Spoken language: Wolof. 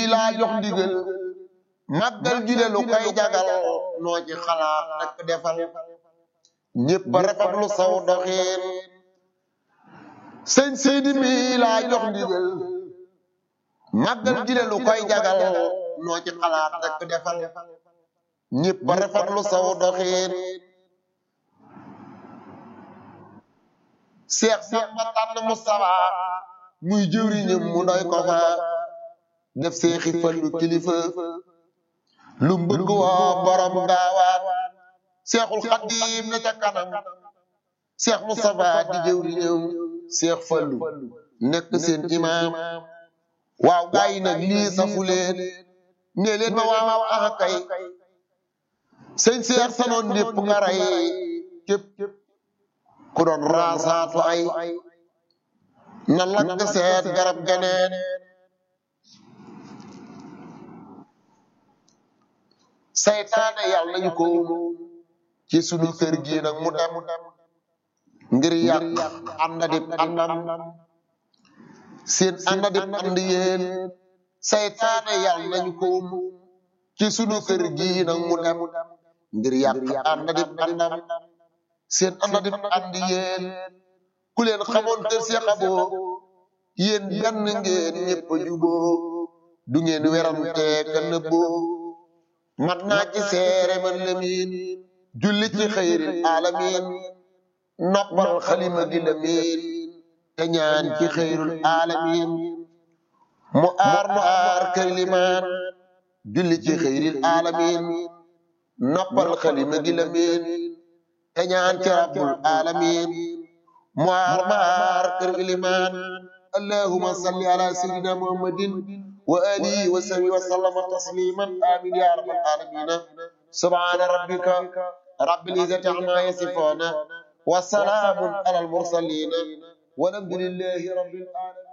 laa jox ndigal màggal gi de lu koy jagal noo ci xalaat rek defal ñépp a rafetlu saw doxiin sëñ Seydi mi laa jox ndigal màggal gi de lu koy jagal noo ci xalaat rek defal ñépp a rafetlu saw doxiin seex Samba tànn Mustafa muy jëwriñam mu doy ko fa def seexi fallu kilifa lu mbëgg woo borom gaawaan seexul xaddiim na ca kanam seex Mustafa di jëwriñam seex fallu nekk seen imaam waaw gaa yi nag lii safu leen nee leen ma waaw ah kay sëñ seex sanoon lépp nga rey képp ku doon raasaatu ay na lakk seet garab geneen saytaane yàlla nañu ko ci sunu kër gi nag mu dem ngir yàq ànd dib àndam seen ànd dib ànd yéen saytaane yàlla nañu ko ci sunu kër gi nag mu dem ngir yàq ànd dib àndam seen ànd dib ànd yéen ku leen xamoon kër si xaboo yéen benn ngeen ñëpp a juboo du ngeen werante ka nëbboo mat naa ci seere man lamiin julli ci xayril alamin noppal xalima gi lamiin te ñaan ci xayrul alamin mu aar mu aar kër limaan julli ci xayril alamin noppal xalima gi lamiin te ñaan ci rabbul alamin mu aar mu aar kër limaan allahumma salli ala sayyidina muhammadin وآله وسلم وسلم تسليما آمين يا رب العالمين سبحان ربك رب العزة عما يصفون وسلام على المرسلين والحمد لله رب العالمين